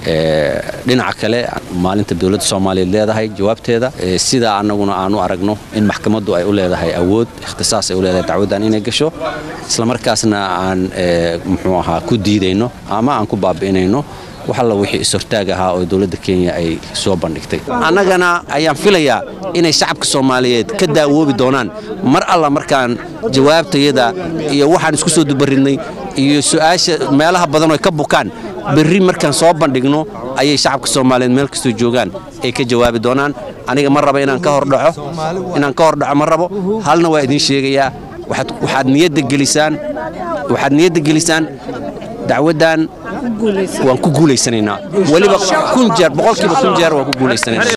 dhinaca kale maalinta dowladda soomaaliyeed leedahay jawaabteeda sidaa annaguna aan u aragno in maxkamaddu ay u leedahay awood ikhtisaas ay u leedahay dacwaddan inay gasho islamarkaasna aan muxuu ahaa ku diidayno ama aan ku baabi'inayno wax alla wixii is-hortaag ahaa oo dowladda kenya ay soo bandhigtay annagana ayaan filayaa inay shacabka soomaaliyeed ka daawoobi doonaan mar alla markaan jawaabtayada iyo waxaan isku soo dubaridnay iyo su'aasha meelaha badan oo ka bukaan berri markaan soo bandhigno ayay shacabka soomaaliyeed meel kastoo joogaan ay ka jawaabi doonaan aniga ma raba inaan ka hordhaco inaan ka hordhaco ma rabo halna waa idiin sheegayaa waxaad niyadda gelisaan waxaad niyadda gelisaan dacwaddan waan ku guulaysanaynaa weliba kun jeer boqolkiiba kun jeer waan ku guulaysanaynaa